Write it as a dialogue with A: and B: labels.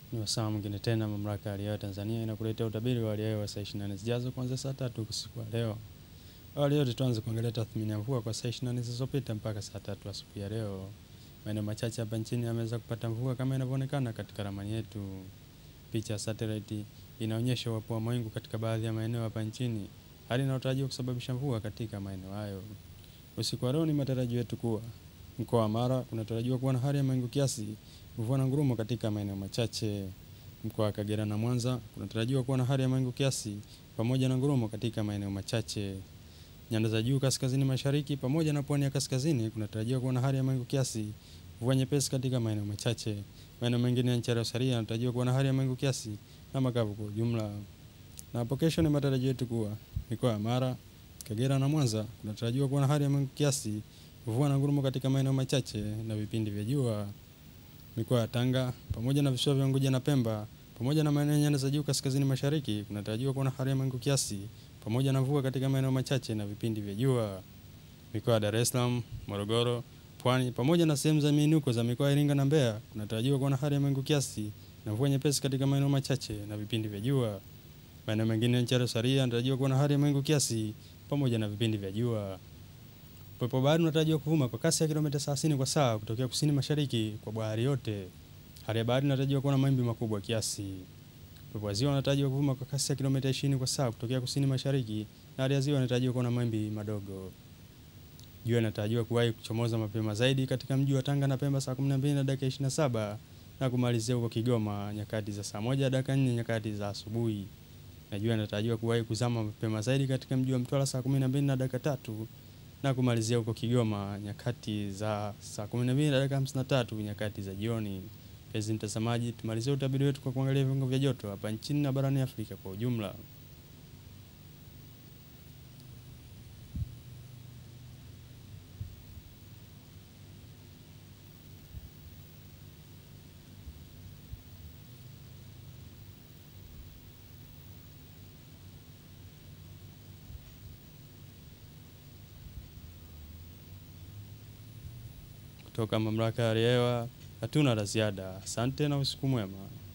A: Ni wasaa mwingine tena mamlaka ya hali ya hewa Tanzania inakuletea utabiri wa hali ya hewa saa 24 zijazo kuanzia saa tatu usiku wa leo. Awali yote tuanze kuangalia tathmini ya mvua kwa saa 24 zilizopita mpaka saa tatu asubuhi ya leo. Maeneo machache hapa nchini yameweza kupata mvua kama inavyoonekana katika ramani yetu. Picha ya satellite inaonyesha uwepo wa mawingu katika baadhi ya maeneo hapa nchini, hali inayotarajiwa kusababisha mvua katika maeneo hayo. Usiku wa leo ni matarajio yetu kuwa mkoa wa Mara kunatarajiwa kuwa na hali ya mawingu kiasi, mvua na ngurumo katika maeneo machache. Mkoa wa Kagera na Mwanza kunatarajiwa kuwa na hali ya mawingu kiasi pamoja na ngurumo katika maeneo machache. Nyanda za juu kaskazini mashariki pamoja na pwani ya kaskazini kunatarajiwa kuwa na hali ya mawingu kiasi, mvua nyepesi katika maeneo machache. Maeneo mengine ya nchi yaliyosalia yanatarajiwa kuwa na hali ya mawingu kiasi na makavu kwa ujumla. Na hapo kesho ni matarajio yetu kuwa mikoa ya Mara, Kagera na Mwanza kunatarajiwa kuwa na hali ya mawingu kiasi, mvua na ngurumo katika maeneo machache na vipindi vya jua. Mikoa ya Tanga pamoja na visiwa vya Unguja na Pemba pamoja na maeneo ya nyanda za juu kaskazini mashariki kunatarajiwa kuwa na hali ya mawingu kiasi pamoja na mvua katika maeneo machache na vipindi vya jua. Mikoa ya Dar es Salaam, Morogoro, Pwani pamoja na sehemu za miinuko za mikoa ya Iringa na Mbeya kunatarajiwa kuwa na hali ya mawingu kiasi na mvua nyepesi katika maeneo machache na vipindi vya jua. Maeneo mengine ya nchi yaliyosalia yanatarajiwa kuwa na hali ya mawingu kiasi pamoja na vipindi vya jua. Upepo wa bahari unatarajiwa kuvuma kwa kasi ya kilomita 30 kwa saa kutokea kusini mashariki kwa bahari yote. Hali ya bahari inatarajiwa kuwa na mawimbi makubwa kiasi. Upepo wa ziwa unatarajiwa kuvuma kwa kasi ya kilomita 20 kwa saa kutokea kusini mashariki na hali ya ziwa inatarajiwa kuwa na mawimbi madogo. Jua inatarajiwa kuwahi kuchomoza mapema zaidi katika mji wa Tanga na Pemba saa 12 na dakika 27 na kumalizia huko Kigoma nyakati za saa moja dakika 4 nyakati za asubuhi. Na jua inatarajiwa kuwahi kuzama mapema zaidi katika mji wa Mtwara saa 12 na dakika tatu na kumalizia huko Kigoma nyakati za saa 12 na dakika 53 nyakati za jioni. Mpenzi mtazamaji, tumalizie utabiri wetu kwa kuangalia viwango vya joto hapa nchini na barani Afrika kwa ujumla. Kutoka mamlaka ya hali ya hewa hatuna la ziada. Asante na usiku mwema.